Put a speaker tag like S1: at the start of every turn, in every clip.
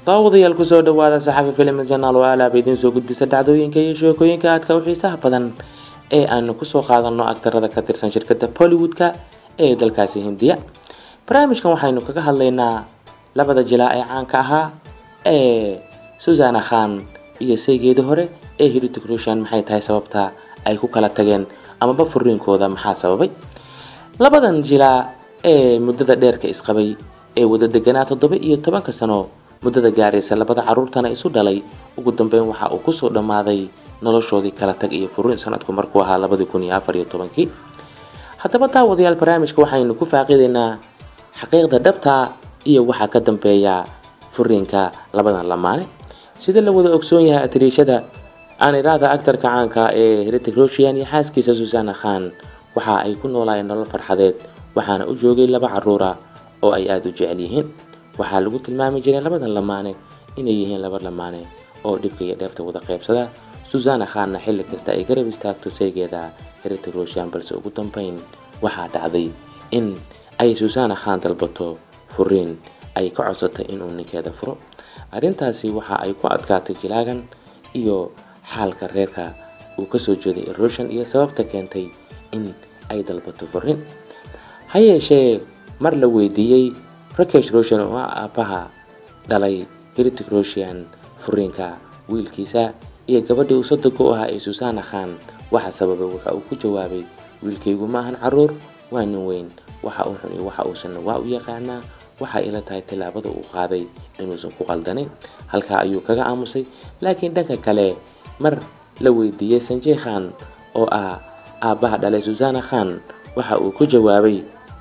S1: daawadayaal kusoo dhawaada saxafi filim janaal oo alaaba idiin soo gudbisa dhacdooyinka iyo sheekooyinka aadka u xiisaha badan ee aanu kusoo qaadano agtarada ka tirsan shirkada bollywood-ka ee dalkaasi hindiya barnaamijkan waxaynu kaga hadlaynaa labada jilaa ee caanka ahaa ee susana khan iyo saygeedii hore ee hiritic rushan maxay tahay sababta ay ku kala tageen amaba furiinkooda maxaa sababay labadan jilaa ee muddada dheerka isqabay ee wada deganaa toddoba iyo tobanka sano muddada gaaraysa labada caruurtana isu dhalay ugu dambeyn waxa uu kusoo dhammaaday noloshoodii kala tag iyo furiin sanadku markuu ahaa labadii kun iyo afar iyo tobankii haddaba daawadayaal barnaamijka waxaynu ku faaqidaynaa xaqiiqda dhabta iyo waxaa ka dambeeya furiinka labadan lamaane sida la wada ogsoon yahay atiriishada aaniraada actarka caanka ee heritic roshian iyo xaaskiisa susana khan waxa ay ku noolaayeen nolol farxadeed waxaana u joogay laba caruura oo ay aada u jecel yihiin waxaa lagu tilmaami jiray labadan lamaane inay yihiin laba lamaane oo dhibka iyo dheefta wada qaybsada susana khanna xilli kasta ay garab istaagto saygeeda heritic roshian balse ugu dambeyn waxaa dhacday in ay susana khan dalbato furiin ay ka codsatay inuu ninkeeda furo arrintaasi waxa ay ku adkaatay jilaagan iyo xaalka reerka uu kasoo jeeday eroshan iyo sababta keentay in ay dalbato furiin ha yeeshee mar la weydiiyey rakesh roshan oo ah aabbaha dhalay heritic roshian furiinka wiilkiisa iyo gabadhii uu sodoga u ahaa ee susana khan waxa sababay waxa uu ku jawaabay wiilkaygu maahan caruur waa nin weyn waxa uu xun iyo waxa uusanna waa u yaqaanaa waxay ila tahay tillaabada uu qaaday inuusan ku qaldanin halkaa ayuu kaga aamusay laakiin dhanka kale mar la weydiiyey sanjey khan oo ah aabbaha dhalay susana khan waxa uu ku jawaabay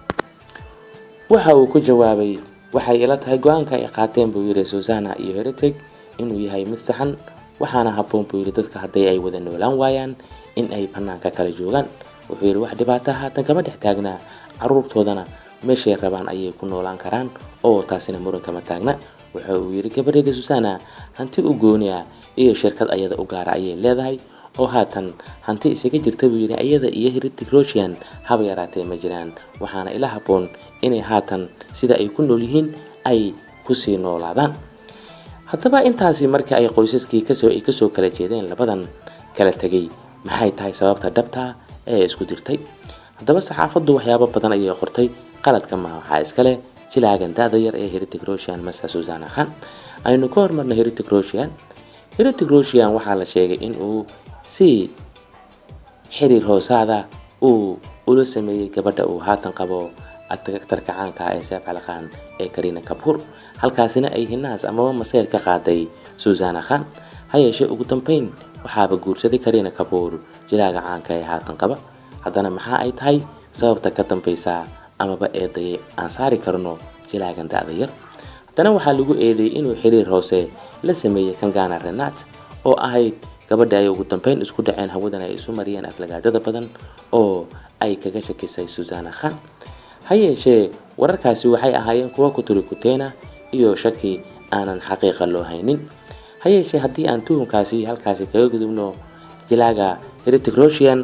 S1: waxa uu ku jawaabay waxay ila tahay go-aanka ay qaateen buu yidhi susana iyo heritic inuu yahay mid saxan waxaana habboon buu yidhi dadka hadday ay wada noolaan waayaan in ay bannaanka kala joogaan wuxuu yidhi wax dhibaata haatan kama dhex taagnaa caruurtoodana meeshay rabaan ayay ku noolaan karaan oo taasina muran kama taagna waxa uu yidhi gabadheeda susana hanti u gooni ah iyo shirkad ayada u gaara ayay leedahay oo haatan hanti isaga jirta buu yidhi iyada iyo heritic roshian haba yaraatee ma jiraan waxaana ila habboon inay haatan sida ay ku nool yihiin ay kusii noolaadaan haddaba intaasi markii ay qoysaskii kasoo ay kasoo kala jeedeen labadan kala tegay maxay tahay sababta dhabta ee isku dirtay haddaba saxaafaddu waxyaabo badan ayay qortay qaladka maha waxaa iskale jilaagan da-da yar ee heritic roshian masa susana khan aynu ka hormarno heritic roshian heritic roshian waxaa la sheegay in uu si xiriir hoosaada uu ula sameeyey gabadha uu haatan qabo actarka caanka ah ee seef cali khan ee karina kabhur halkaasina ay hinaas amaba maseyr ka qaaday susana khan ha yeeshee ugu dambeyn waxaaba guursaday karina kabhur jilaaga caanka ee haatan qaba haddana maxaa ay tahay sababta ka dambeysa amaba eedayay aan saari karno jilaagan da-da yar haddana waxaa lagu eedeeyey inuu xiriir hoose la sameeyey kangana renat oo ahayd gabadha ay ugu dambeyn isku dhaceen hawadan ay isu mariyeen aflagaadada badan oo ay kaga shakisay susana khan ha yeeshee wararkaasi waxay ahaayeen kuwa kuturi kuteena iyo shaki aanan xaqiiqa loo haynin ha yeeshee haddii aan tuhunkaasi halkaasi kaga gudubno jilaaga heritic roshian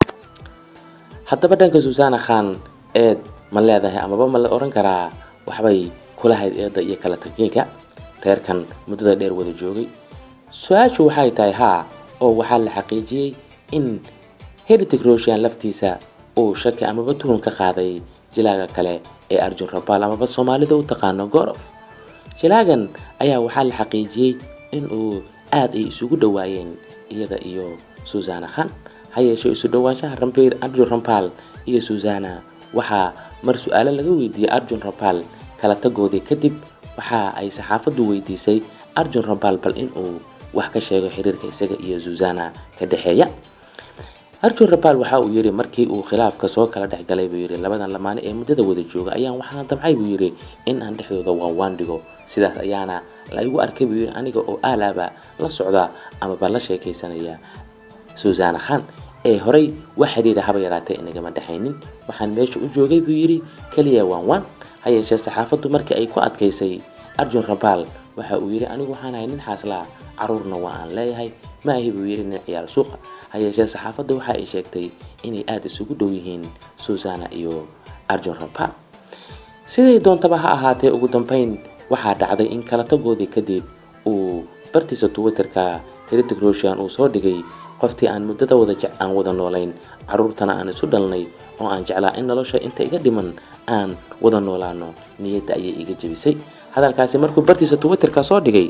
S1: haddaba dhanka susana khan eed ma leedahay amaba ma la oran karaa waxbay kulahayd eedda iyo kala tagyiinka reerkan muddada dheer wada joogay su-aashu waxay tahay haa oo waxaa la xaqiijiyey in heritic roshian laftiisa uu shaki amaba tuhun ka qaaday jilaaga kale ee arjun rabaal amaba soomaalida u taqaano gorof jilaagan ayaa waxaa la xaqiijiyey in uu aada ay isugu dhowaayeen iyada iyo susana khan ha yeeshee isu dhowaanshaha rambiir arjun rabaal iyo susana waxaa mar su-aalo laga weydiiyey arjun rabaal kala tagoodii kadib waxa ay saxaafaddu weydiisay arjun rabaal bal inuu wax ka sheego xiriirka isaga iyo susana ka dhexeeya arjun rabaal waxa uu yidhi markii uu khilaafka soo kala dhexgalay buu yidhi labadan lamaane ee muddada wada jooga ayaan waxaan damcay buu yidhi in aan dhexdooda waanwaan dhigo sidaas ayaana la igu arkay buu yidhi aniga oo aalaaba la socda amaba la sheekaysanaya susana khan ee horey wax xidhiira haba yaraatee inagama dhexaynin waxaan meesha u joogay buu yidhi keliya waanwaan ha yeeshee saxaafaddu markii ay ku adkaysay arjun rabaal waxa uu yidhi anigu waxaan ahay nin xaaslaa caruurna waa aan leeyahay ma ahi buu yidhi nin ciyaal suuqa ha yeeshee saxaafadda waxa ay sheegtay inay aada isugu dhow yihiin susana iyo arjun rabaal siday doontaba ha ahaatee ugu dambeyn waxaa dhacday in kala tagoodii kadib bartiisa twitterka heritic roshan uu soo dhigay qoftii aan muddada wada aan wada noolayn caruurtana aan isu dhalnay oo aan jeclaa in nolosha inta iga dhiman aan wada noolaano niyadda ayay iga jebisay hadalkaasi markuu bartiisa twitterka soo dhigay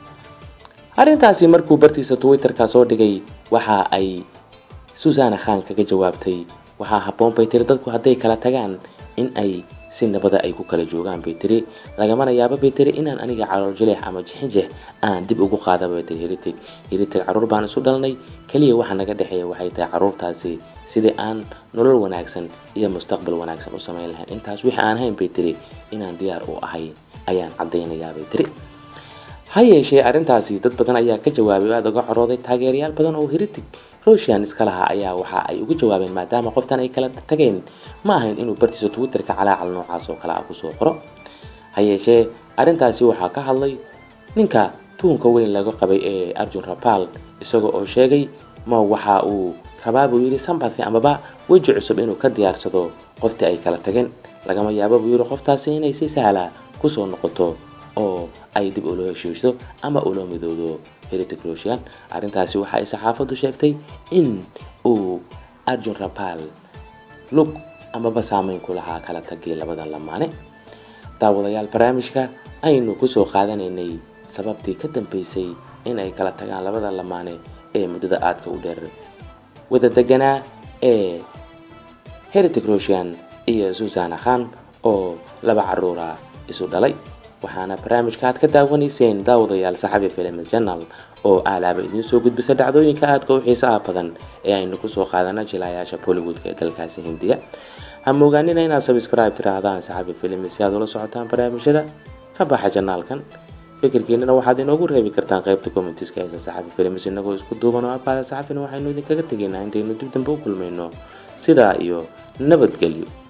S1: arrintaasi markuu bartiisa twitterka soo dhigay waxa ay susana khan kaga jawaabtay waxaa habboon bay tiri dadku hadday kala tagaan in ay si nabada ay ku kala joogaan bay tiri lagamana yaabo bay tiri inaan aniga calool jileex ama jixinjex aan dib ugu qaada bay tiri heritig heritig caruur baan isu dhalnay keliya waxa naga dhexeeya waxay tahay caruurtaasi sidii aan nolol wanaagsan iyo mustaqbal wanaagsan u samayn lahayn intaas wixii aan hayn bay tiri inaan diyaar u ahay ayaan caddaynayaa bay tiri ha yeeshee arrintaasi dad badan ayaa ka jawaabay aada uga corooday taageerayaal badan oo heritig roshan iska lahaa ayaa waxa ay uga jawaabeen maadaama qoftan ay kala tageen ma ahayn inuu bartiisa twitterka calaacal noocaas oo kale ah kusoo qoro ha yeeshee arrintaasi waxaa ka hadlay ninka tuhunka weyn laga qabay ee arjun rapal isaga oo sheegay ma waxa uu rabaa buu yidhi sambathy amaba weji cusub inuu ka diyaarsado qoftii ay kala tageen lagama yaabo buu yidhi qoftaasi inay si sahla kusoo noqoto oo ay dib ula heshiiso ama ula midoodo heritic roshan arrintaasi waxa ay saxaafaddu sheegtay in uu arjun rapal lug amaba saameyn ku lahaa kala tagii labadan lamaane daawadayaal barnaamijka aynu kusoo qaadanaynay sababtii ka dambeysay in ay kala tagaan labada lamaane ee muddada aadka u dheer wada deganaa ee heritic roshan iyo susana khan oo laba caruura isu dhalay waxaana barnaamijka aad ka daawanayseen daawadayaal saxabi film janal oo aalaaba idiin soo gudbisa dhacdooyinka aadka u xiisaha badan ee aynu kusoo qaadana jilayaasha bollywoodka ee dalkaasi hindiya ha moogaanina inaad sabscribe tiraahdaan saxabi film si aad ula socotaan barnaamijyada ka baxa janaalkan fikirkiinana waxaad inoogu reebi kartaan qaybta commentiska eesa saxabi films inagoo isku duuban oo abaada saxafina waxaynu idinkaga tegaynaa intaynu dib dambe u kulmayno sidaa iyo nabadgelyo